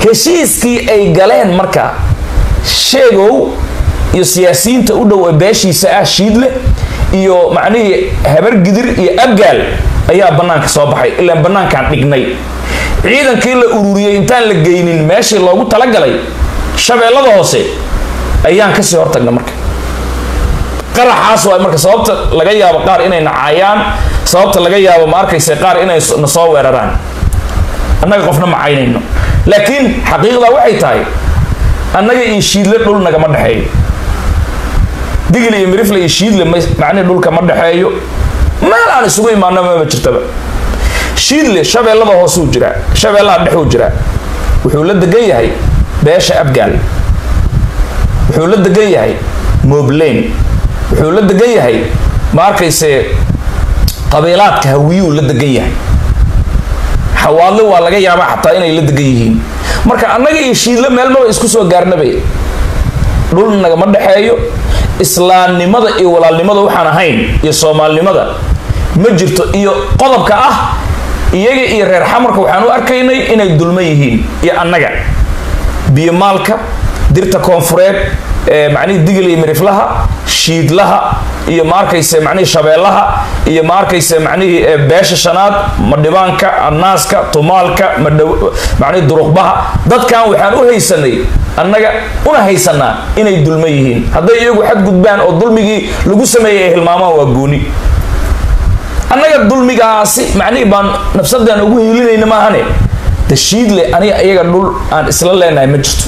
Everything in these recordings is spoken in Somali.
heshiiskii ay galeen marka sheegow iyo siyaasiyiinta u dhow ee beeshiisa ah shiidle iyo macnihii habar gidir iyo abgaal ayaa bannaanka soo baxay ilaan bannaankaan dhignay ciidankii la ururiyey intaan la geynin meeshii loogu talagalay shabeellada hoose ayaan kasii hortagna marka qaraxaas waa marka sababta laga yaabo qaar inay nacaayaan sababta laga yaabo ma arkaysa qaar inay na soo weeraraan annaga qofna macaynayno laakiin xaqiiqda waxay tahay annaga iyo shiidle dhul nagama dhexeeyo digil iyo mirifle iyo shiidle macnihi dhulka ma dhexeeyo meel aan isugu imaano mama jirtaba shiidle shabeellada hoosuu jiraa shabeellaha dhexuu jiraa wuxuu la degan yahay beesha abgaal wuxuu la degan yahay moobleyn wuxuu la degan yahay ma arkayse qabiilaadka hawiyuu la degan yahay xawaadle waa laga yaabaa xataa inay la degan yihiin marka annaga iyo shiidle meelmaba isku soo gaarnabay dhul nagama dhexeeyo islaamnimada iyo walaalnimada waxaan ahayn iyo soomaalinimada ma jirto iyo qodobka ah iyaga iyo reer xamarka waxaan u arkaynay inay dulman yihiin iyo annaga biyomaalka dirta koonfureed macnihii digil iyo miriflaha shiidlaha iyo maarkayse macnihii shabeellaha iyo maarkayse macnihii beesha shanaad madhibaanka annaaska tumaalka macnihii duruqbaha dadkan waxaan u haysanay annaga una haysanaa inay dulman yihiin hadday iyagu xadgudbaan oo dulmigii lagu sameeyay ay hilmaamaan waa gooni annaga dulmigaasi macnihii baan nafsadaan ugu hiilinayna maahane tashiidle aniga iyaga dhul aan isla leenahay ma jirto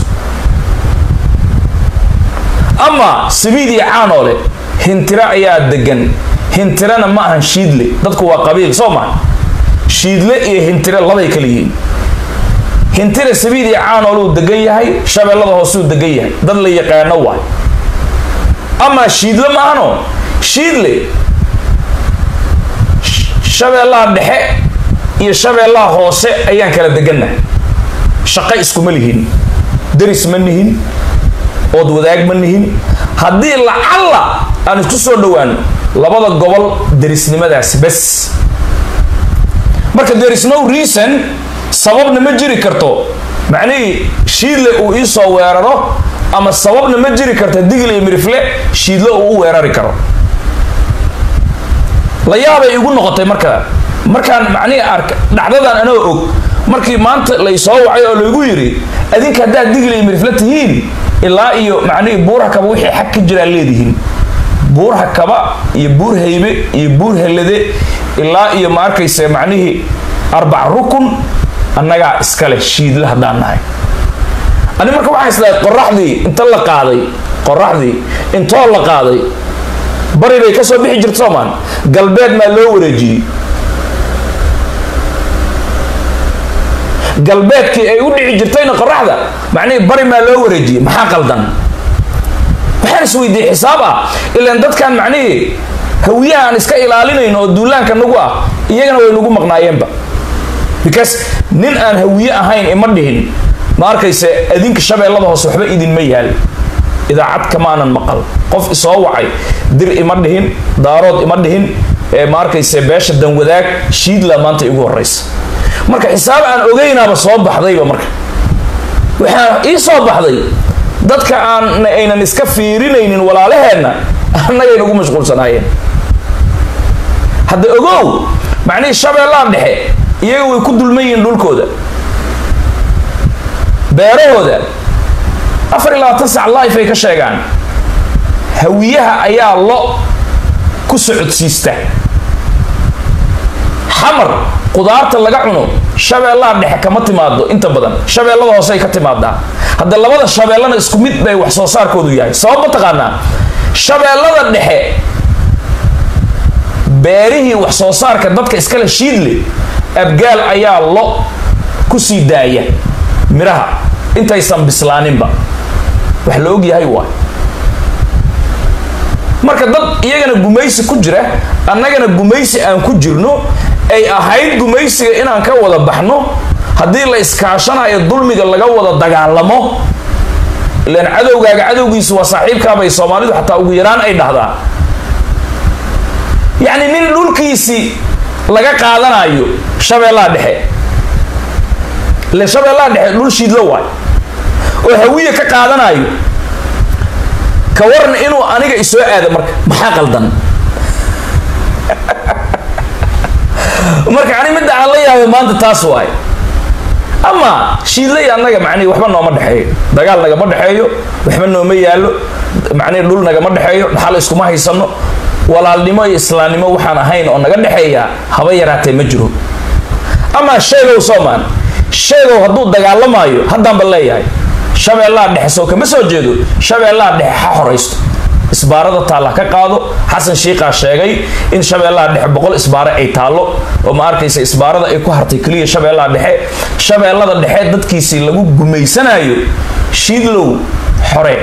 ama sibiid iyo caanoole hintiro ayaa degan hintirana ma ahan shiidle dadku waa qabiil soo maa shiidle iyo hintire labay kala yihiin hintire sabiid iyo caanooluu degan yahay shabeellada hoosuu degan yahay dad la yaqaano waay ama shiidle ma ahano shiidle shabeellaha dhexe iyo shabeellaha hoose ayaan kala degannahay shaqo iskuma lihin deris ma nihin ood wadaag ma nihin haddii lacalla aan isku soo dhawaano labada gobol derisnimadaasi bes marka there is no reason sababna ma jiri karto macnihii shiidle uu ii soo weeraro ama sababna ma jiri karto digil iyo mirifle shiidle uu u weerari karo la yaabay igu noqotay marka markaan macnihii arka dhacdadan anoo og markii maanta laysoo wacay oo laygu yidhi adinka haddaad digil iyo mirifle tihiin ilaa iyo macnihii buurha kaba wixii xag ka jiraa leedihiin buurha kaba iyo buur haybe iyo buur helade ilaa iyo ma arkayse macnihii arbac rukun annagaa iskale shiidle haddaan nahay ani marka waxaa islahay qoraxdii inta la qaaday qoraxdii intoo la qaaday bari bay kasoo bixi jirta soomaan galbeed maa loo wareejiyey galbeedkii ay u dhici jirtayna qoraxda macnihii bari maa loo wareejiyey maxaa qaldan waxaan isweydiiyey xisaab ah ilaan dadkan macnihii hawiyaha aan iska ilaalinayno oo duulaanka nagu ah iyagana way nagu maqnaayeenba because nin aan hawiye ahayn ima dhihin ma arkayse adinka shabeellada hoose waxba idinma yaal idaacad kamaanan maqal qof isoo wacay dir ima dhihin daarood ima dhihin ma arkayse beesha danwadaag shiidla maanta igu horeysa marka xisaab aan ogeynaaba soo baxdayba marka waxaa ii soo baxday dadka aan aynan iska fiirinaynin walaalaheenna annagay nagu mashquulsanaayeen hadda ogow macnihii shabeellaha dhexe iyaga way ku dulman yihiin dhulkooda beerahooda afar iyo labaatan sac life ay ka sheegaan hawiyaha ayaa lo ku socodsiista xamar qudaarta laga cuno shabeellaha dhexe kama timaado inta badan shabeellada hoose ay ka timaadaa hadda labada shabeellana isku mid bay wax soo saarkoodu yahay sabab ma taqaanaa shabeellada dhexe beerihii wax soo saarka dadka iskale shiidle abgaal ayaa lo ku sii daaya miraha intaysan bislaaninba wax la og yahay waay marka dad iyagana gumaysi ku jira annagana gumaysi aan ku jirno ay ahayd gumaysiga inaan ka wada baxno haddii la iskaashanayo dulmiga laga wada dagaalamo ilaan cadowgaaga cadowgiisu waa saaxiibkaabay soomaalidu xataa ugu yaraan ay dhahdaa yacni nin dhulkiisii laga qaadanayo shabeellaha dhexe ile shabeellaha dhexe dhul shiidlo waay oo hawiye ka qaadanayo ka waran inuu aniga isoo aado marka maxaa qaldan marka ani midda aan la yaabay maanta taas waay ama shiidlay annaga macnihi waxba nooma dhexeeyo dagaal nagama dhexeeyo waxba nooma yaallo macnihi dhul nagama dhexeeyo dhaxal iskuma haysano walaalnimo iyo islaamnimo waxaan ahayn oo naga dhexeeya haba yaraatee ma jiro ama sheegow soomaan sheegow hadduu dagaalamaayo haddaanba leeyahay shabeellaha dhexe soo kama soo jeedo shabeellaha dhexe ha horaysto isbaarada taalla ka qaado xasan shiikaa sheegay in shabeellaha dhexe boqol isbaare ay taallo oo ma arkaysa isbaarada ay ku hartay keliya shabeellaha dhexe shabeellada dhexe dadkiisii lagu gumaysanayo shiidlow xore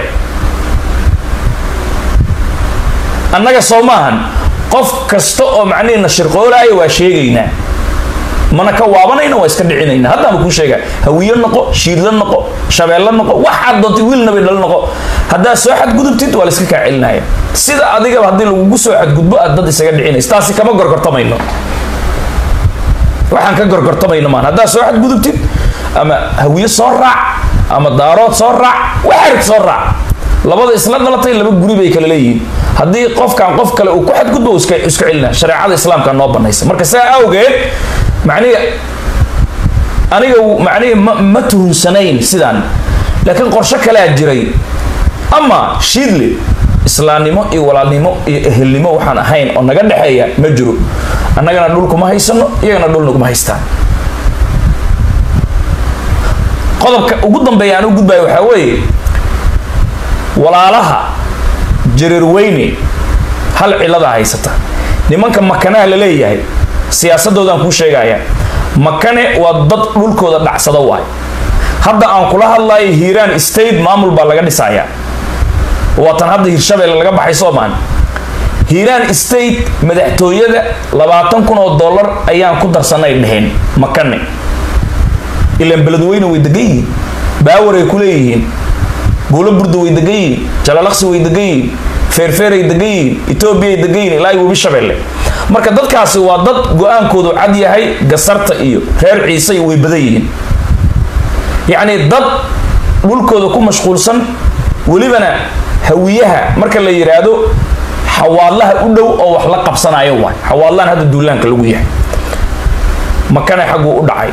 annaga soo maahan qof kasta oo macnihi nashirqoolaayo waa sheegaynaa mana ka waabanayna waa iska dhicinayna haddaama kuu sheega hawiyo noqo shiidlo noqo shabeello noqo waxaad doontay wiilnabay dhal noqo haddaad soo xadgudubtid waa la iska kaa celinaya sida adigaba haddii lagugu soo xadgudbo aad dad isaga dhicinaysa taasi kama gorgortamayno waxaan ka gorgortamayno maan haddaad soo xadgudubtid ama hawiyo soo raac ama daarood soo raac waxarid soo raac labada isla dhalatay laba guri bay kala leeyihiin haddii qofkan qof kale uu ku xadgudbo iska iska celina shareecada islaamka noo banaysa marka saa awgeed macnihi aniga macnihi ma ma tuhunsanayn sidaan laakiin qorshe kalea jiray ama shiidle islaamnimo iyo walaalnimo iyo ehelnimo waxaan ahayn oo naga dhexeeya ma jiro annagana dhulkuma haysano iyagana dhulnaguma haystaan qodobka ugu dambeeya aan u gudbayo waxaa weeye walaalaha jareerweyne hal cilada haysata nimanka makanaha la leeyahay siyaasadoodaan kuu sheegaya makane waa dad dhulkooda dhacsada waay hadda aan kula hadlayo hiiraan state maamul baa laga dhisayaa waatan hadda hirshabelle laga baxay soomaan hiiraan state madaxtooyada labaatan kun oo dollar ayaan ku darsanay dheheen makane ilaan beledweyne way degan yihiin baawaray ku leeyihiin buulo burda way degan yihiin jalalaqsi way degan yihiin feerfeeray degan yihiin etoobiyay degan yihiin ilaa webi shabeelle marka dadkaasi waa dad go-aankoodu cad yahay gasarta iyo reer ciise way badan yihiin yacni dad dhulkooda ku mashquulsan welibana hawiyaha marka la yidhaahdo xawaadlaha u dhow oo wax la qabsanayo waay xawaadlahan hadda duulaanka lagu yahay makane xagguu u dhacay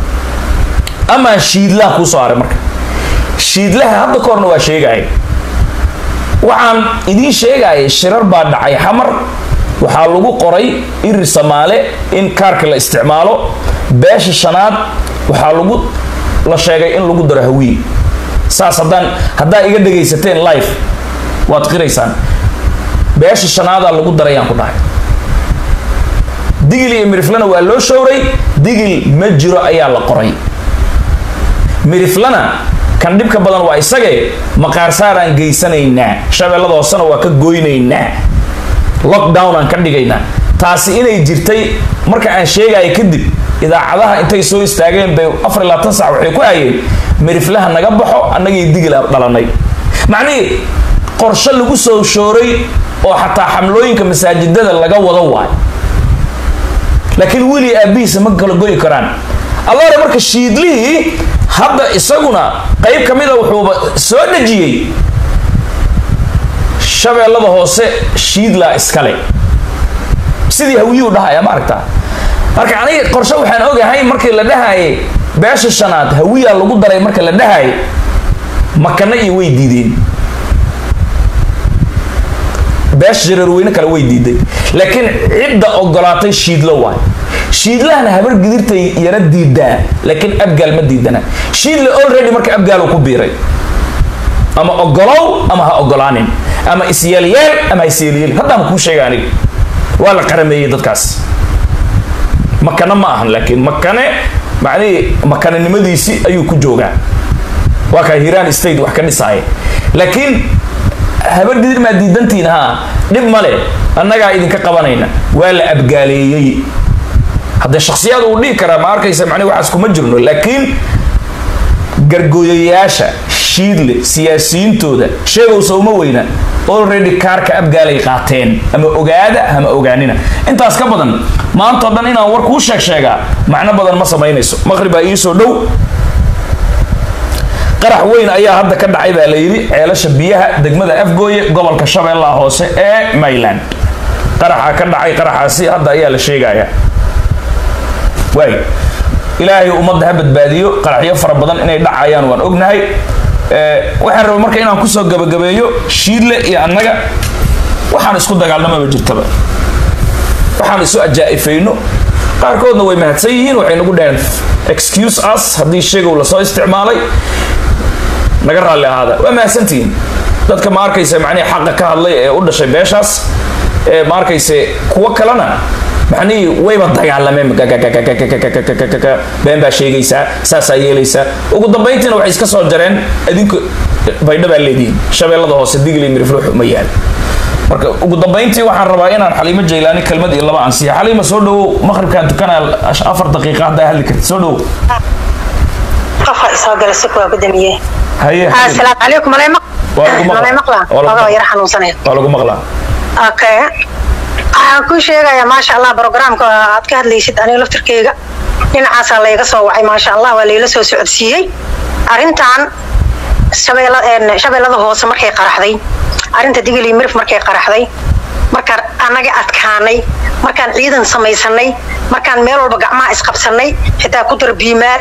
amaa shiidlaha kuu soo haray marka shiidlaha hadda ka horna waa sheegaya waxaan idiin sheegaya shirar baa dhacay xamar waxaa lagu qoray irir samaale in kaarka la isticmaalo beesha shanaad waxaa lagu la sheegay in lagu daro hawiye saas haddaan haddaa iga dhegaysateen life waad qiraysaan beesha shanaadaa lagu darayaan ku dhahay digil iyo miriflana waa loo showray digil ma jiro ayaa la qoray miriflana kan dhibka badan waa isagee maqaarsaaraan geysanaynaa shabeellada hoosena waa ka goynaynaa lockdown aan ka dhigaynaa taasi inay jirtay marka aan sheegaya kadib idaacadaha intay soo istaageen bay afar iyo labaatan sac waxay ku hayeen miriflaha naga baxo annagii digil aan dhalanay macnihii qorshe lagu soo shooray oo xataa xamlooyinka masaajidada laga wado waayo laakiin wili aabihiisa ma kala goyi karaan allaare marka shiidlihii hadda isaguna qayb ka mida wuxuuba soo dhejiyey shabeellada hoose shiidlaa iskale sidii hawiyuu dhahaya ma aragtaa marka aniga qorshe waxaan ogahay markii la dhahayay beesha shanaad hawiyaa lagu daray marka la dhahayay makana iyo way diideen beesha jareerweyne kale way diiday laakiin cidda ogolaatay shiidlo waay shiidlahana habar gidirtay yara diidaa laakiin abgaal ma diidana shiidle already marka abgaal ku biiray ama ogolow ama ha ogolaanin ama isyeelyeel ama ha isyeelyeel haddaan kuu sheega aniga waa la qarameeyey dadkaas makane ma ahan laakiin makane macnihii makanenimadiisii ayuu ku joogaa waa kaa hiiraan state wax ka dhisaaya laakiin habar gidir maa diidantiin haa dhib male annagaa idinka qabanayna waa la abgaaleeyey haddee shaksiyaad uu dhihi karaa ma arkaysa macnihi waxaas kuma jirno laakiin gargooyayaasha shiidle siyaasiyiintooda sheegowsa uma weyna already kaarka abgaalay qaateen ama ogaada ama ogaanina intaas ka badan maantao dhan inaan war kuu sheeg sheegaa macno badan ma samaynayso maqribaa iisoo dhow qarax weyn ayaa hadda ka dhacay baa la yidhi ceelasha biyaha degmada afgooye gobolka shabeellaha hoose ee mayland qaraxaa ka dhacay qaraxaasi hadda ayaa la sheegaya waay ilaahay ummadda ha badbaadiyo qaraxyo fara badan inay dhacayaan waan ognahay waxaan rabay marka inaan kusoo gabagabeeyo shiidle iyo annaga waxaan isku dagaalnamaba jirtaba waxaan isu ajaa'ifayno qaarkoodna way mahadsan yihiin waxay nagu dhaheen excuse us haddii sheegow lasoo isticmaalay naga raalli ahaada waa mahadsantihiin dadka ma arkaysa macnihii xaqa ka hadlay ee u dhashay beeshaas ee ma arkayse kuwo kalena macnihii wayba dagaalameen been baa sheegaysaa saasaa yeelaysaa ugu dambayntiina waxay iska soo jareen idinku baydha baa leedihiin shabeellada hoose digli mirifluux ma yaal marka ugu dambayntii waxaan rabaa inaan xaliimo jaylaani kelmad iyo laba ansiya xaliima soo dhawow maqribkaan tukanaa afar daqiiqa haddaa hadli kartid soo dhawow qofka isoo gala si kuwaa ku damiyey haye asalaamu calaykum malay Waa lagu maqlaa. malay maqlaa Waa lagu ogaa maqlaa. yara xanuunsanaya waa lagu maqlaa okay waxaan kuu sheegayaa maasha allah programka aad ka hadlaysid aniga laftirkeyga dhinacaasaa layga soo wacay maasha allah waa layla soo socodsiiyey arrintan shabeella- een, shabeellada hoose markay qaraxday arrinta digili mirif markay qaraxday markaan annaga adkaanay markaan ciidan samaysanay markaan meel walba gacmaha isqabsanay xitaa ku dar biimaar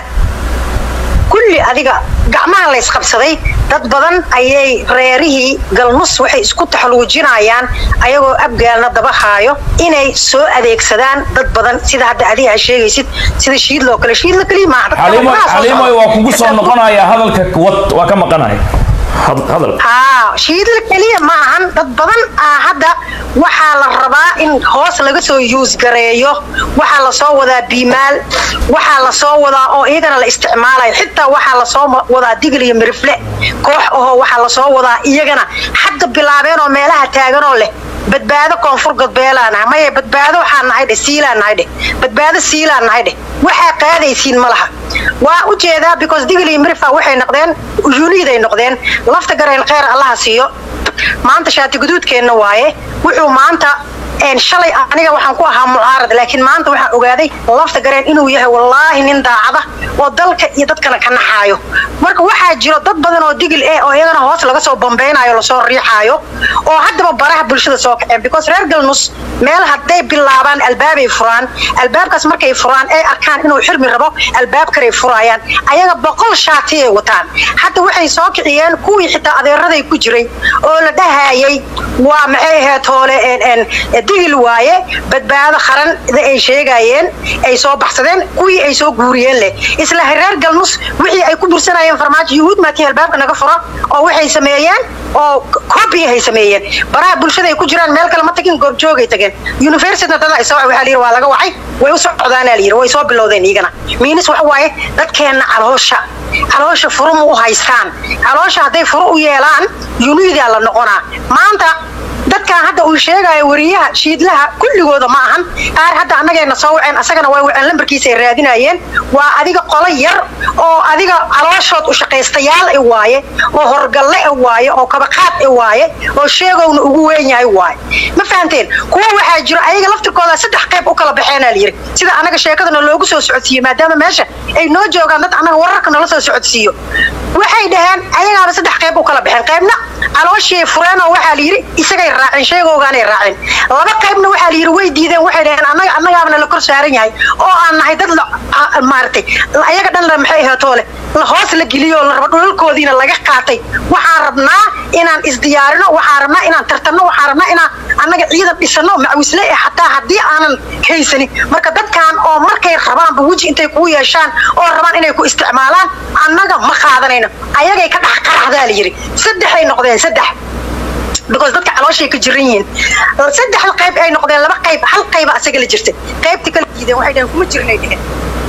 kulli adiga gacmaha la isqabsaday dad badan ayay reerihii galnus waxay isku taxaluujinayaan ayagoo abgaalna daba haayo inay soo adeegsadaan dad badan sida hadda adiga aad sheegaysid sida shiidloo kale shiidlo keliya maaha dadka xaliimo wadnaha soo xaliimo socda. waa kugu soo noqonayaa hadalka wad waa ka maqanaya Had- hadal haa shiidla keliya ma ahan dad badan ah hadda waxaa la rabaa in hoos laga soo yuus gareeyo waxaa lasoo wadaa biimaal waxaa lasoo wadaa oo iyagana la isticmaalayo xitaa waxaa lasoo ma- wadaa digil iyo mirifle koox ahoo waxaa lasoo wadaa iyagana hadda bilaabeen oo meelaha taaganoo leh badbaado koonfur galbeelaa nahay maya badbaado waxaa nahay dheh siilaa nahay dheh badbaado siilaa nahay dheh waxaa qaadaysiin ma laha waa u jeedaa because digil iyo mirifa waxay noqdeen uniiday noqdeen lafta gareen kheyr allaha siiyo maanta shaati guduudkeenna waaye wuxuu maanta een, shalay aniga waxaan ku ahaa mucaarad laakiin maanta waxaan ogaaday lafta gareen inuu yahay wallaahi nin daacada oo dalka iyo dadkana ka naxaayo marka waxaa jiro dad badan oo digil eh oo iyagana hoos laga soo bambeynayo lasoo riixaayo oo haddaba baraha bulshada soo kaceen because reer galnus meel hadday bilaabaan albaabay furaan albaabkaas markay furaan ay arkaan inuu xirmi rabo albaab kaley furaayaan ayaga boqol shaatiyay wataan hadda waxay soo kiciyeen kuwii xitaa adeeraday ku jiray oo la dhahayay waa maxay ahayd hoole een, een, digil waaye badbaado qaran ay sheegayeen ay soo baxsadeen kuwii ay soo guuriyeen leh isla reer galnus wixii ay ku bursanayeen farmaajo yuhuud maatii albaabka naga fura oo waxay sameeyeen oo copy ay sameeyeen baraha bulshada ay ku jiraan meel kale ma tagin goobjoogay tageen universityna dada isa waxaa la yidhi waa laga wacay way u socdaanaa la yidhi way soo bilowdeen iyagana miinis waxa waaye dadkeenna caloosha caloosha furu ma u haystaan caloosha hadday furu u yeelaan unidaa la noqonaa maanta dadkan hadda uu sheegayo wariyaha shiidlaha kulligooda ma ahan qaar hadda annagayna soo waceen asagana way waceen lambarkiisa ay raadinayeen waa adiga qolo yar oo adiga calooshood u shaqaystayaal i waaye oo horgalle i waaye oo kabaqaad i waaye oo sheegowna ugu weyn yahay waaye ma fahanteen kuwa waxaa jiro ayaga laftirkooda saddex qayb u kala baxeenaa la yidhi sida annaga sheekadana loogu soo socodsiiyo maadaama meesha ay noo joogaan dad annaga wararka nala soo socodsiiyo waxay dhaheen ayagaaba saddex qayb u kala baxeen qaybna calooshii fureenoo waxaa la yidhi isagay raaceen sheegoogaanay raaceen laba qaybna waxaa la yidhi way diideen waxay dhaheen annaga annagaabana la kor saaran yahay oo aan nahay dad la- a- maaragtay ayaga dhan la maxay ahaatoo leh la hoos la geliyo la rabo dhulalkoodiina laga qaatay waxaan rabnaa inaan isdiyaarino waxaan rabnaa inaan tartanno waxaan rabnaa inaan annaga ciidan dhisano macwisle eh xataa haddii aanan haysanin marka dadkan oo markay rabaanba weji intay kugu yeeshaan oo rabaan inay ku isticmaalaan annaga ma qaadanayno ayagay ka dhex qaraxdaa la yidhi saddexay noqdeen saddex because dadka calooshay ka jiran yihiin saddexda qayb ay noqdeen laba qayb hal qayba asaga la jirta qaybta kala diideen waxay dhaheen kuma jirnay dheheen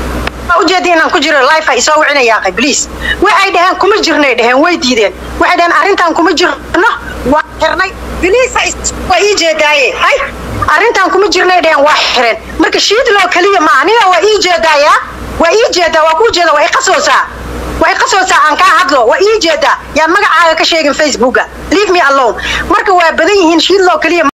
waa ujeedi inaan ku jiro life ay soo wicinayaa qayb please waxay dhaheen kuma jirnay dheheen way diideen waxay dhaheen arrintan kuma jirno waa xirnay please waa ii jeedaaye hay arrintan kuma jirnay dheheen waa xireen marka shiidloo keliya ma aniga waa ii jeedaayaa waa ii jeedaa waa kuu jeeda waa i qasoosaa way qasoosaa aan kaa hadlo waa ii jeedaa yaa magacaaga ka sheegin facebooka leave me alone marka waa badan yihiin shiidloo keliya